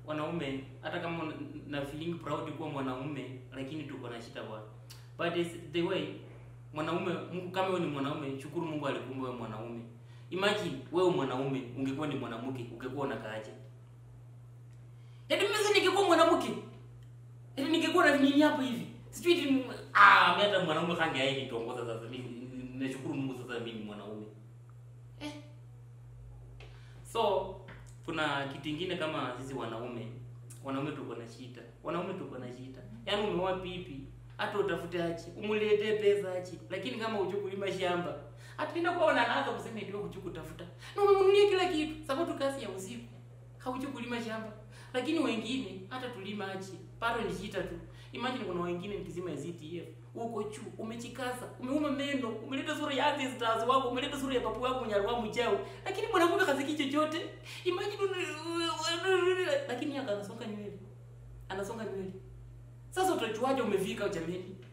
wanaume hata kama una- na feeling proud kuwa mwanaume lakini tuko na shida bwana but it's the way mwanaume Mungu kama wewe ni mwanaume shukuru Mungu alikumba wewe mwanaume imagine wewe mwanaume ungekuwa ni mwanamke ungekuwa unakaaje yaani mimi sasa ningekuwa mwanamke yaani ningekuwa na nini hapa hivi sijui eti ah mimi hata mwanaume kange hai nituongoza sasa mimi nashukuru Mungu sasa mimi ni mwanaume eh so kuna kitu ingine kama sisi wanaume wanaume tuko na shida wanaume tuko na shida yaani umeoa pipi hata utafute achi umuletee pesa achi lakini kama hujui kulima shamba ataenda kwa unaanza kusema ndio hujui kutafuta na umemnunulia kila kitu sababu tu kazi ya usiku haujui kulima shamba lakini wengine hata tulima achi bado ni shida tu imagine kuna wengine nikizima ya ZTF uko juu umechikaza umeuma meno umeleta sura ya ancestors wako umeleta sura ya papu wako nyarwa mchao lakini mwanamke haziki chochote imagine una- lakini yeye anasonga nywele anasonga nywele sasa utajuaje umefika jameni